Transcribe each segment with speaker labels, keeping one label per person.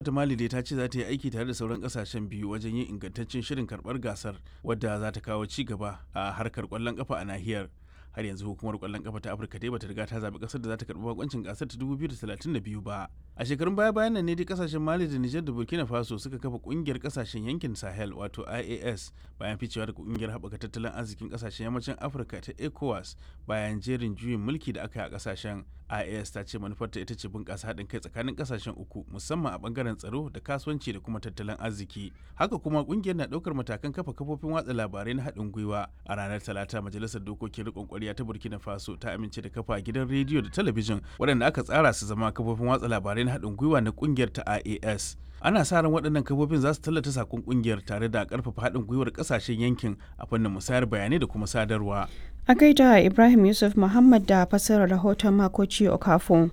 Speaker 1: ta mali dai ta ce za ta yi aiki tare da sauran kasashen biyu wajen yin ingantaccen shirin karbar gasar wadda za ta kawo ci gaba a harkar kwallon kafa a nahiyar har yanzu hukumar kwallon kafa ta afirka dai bata riga ta zaɓi ƙasar da za ta karɓi bakoncin gasar ta 2032 ba a shekarun baya bayan nan ne dai kasashen mali da nijar da burkina faso suka kafa ƙungiyar kasashen yankin sahel wato ias bayan ficewa da ƙungiyar haɓaka tattalin arzikin kasashen yammacin afirka ta ecowas bayan jerin juyin mulki da aka yi a kasashen ias ta ce manufarta ita ce bunƙasa haɗin kai tsakanin kasashen uku musamman a ɓangaren tsaro da kasuwanci da kuma tattalin arziki haka kuma ƙungiyar na ɗaukar matakan kafa kafofin watsa labarai na haɗin gwiwa a ranar talata majalisar dokokin riƙon ƙwarya ta burkina faso ta amince da kafa gidan rediyo da talabijin waɗanda aka tsara su zama kafofin watsa labarai na haɗin gwiwa na ƙungiyar ta ias ana sa ran waɗannan kafofin za su tallata sakon ƙungiyar tare da ƙarfafa haɗin gwiwar ƙasashen yankin a fannin musayar bayanai da kuma sadarwa
Speaker 2: a gaida ibrahim yusuf muhammad da fassarar rahoton makoci okafo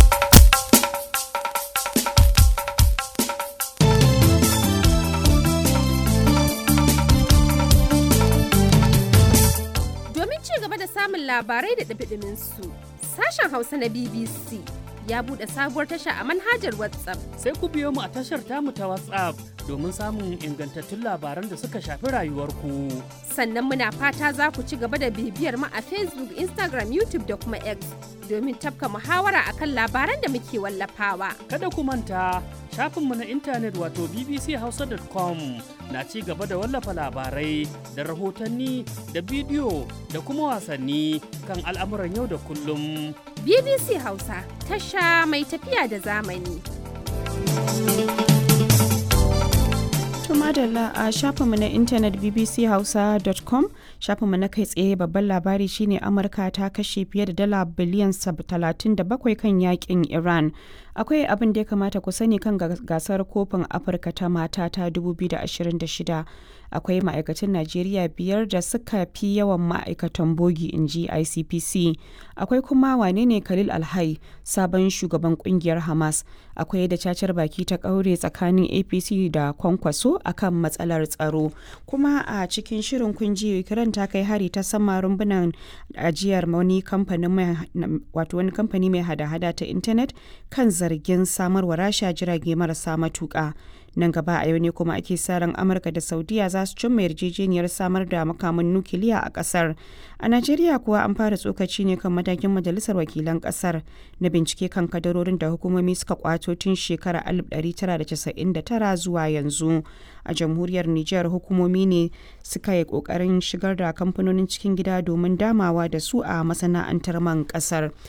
Speaker 3: domin ci gaba da samun labarai da ɗabiɗimin su sashen hausa na bbc ya buɗe sabuwar tasha a manhajar WhatsApp.
Speaker 4: Sai ku biyo mu a tashar tamu ta WhatsApp domin samun ingantattun labaran da suka shafi rayuwarku.
Speaker 3: Sannan muna fata za ku ci gaba da bibiyar mu a Facebook, Instagram, YouTube da kuma X domin tafka muhawara akan labaran da muke wallafawa.
Speaker 4: Kada ku manta shafinmu na intanet wato bbchausa.com na ci gaba da wallafa labarai da rahotanni da bidiyo da kuma wasanni kan al'amuran yau da kullum.
Speaker 3: BBC Hausa tasha mai tafiya da zamani.
Speaker 2: madalla a shafinmu na intanet bbchausa.com shafinmu na kai tsaye babban labari shine amurka ta kashe fiye da dala biliyan 37 kan yakin iran akwai abin da ya kamata ku sani kan gasar kofin afirka ta mata ta 2026 akwai ma'aikatan najeriya biyar da suka fi yawan ma'aikatan bogi in ji icpc akwai kuma wane ne khalil alhai sabon shugaban kungiyar hamas akwai da cacar baki ta kaure tsakanin apc da kwankwaso akan matsalar tsaro kuma a cikin shirin kunji ukraine ta kai hari ta sama rumbunan ajiyar wani kamfani mai hada-hada ta intanet kan zargin samarwa rasha jirage marasa matuka nan gaba a yau ne kuma ake sa ran amurka da saudiya za su cimma yarjejeniyar samar da makaman nukiliya a kasar a najeriya kuwa an fara tsokaci ne kan matakin majalisar wakilan kasar na bincike kan kadarorin da hukumomi suka kwato tun shekarar 1999 zuwa yanzu a jamhuriyar niger hukumomi ne suka yi kokarin shigar da kamfanonin cikin gida domin damawa da su a masana'antar man kasar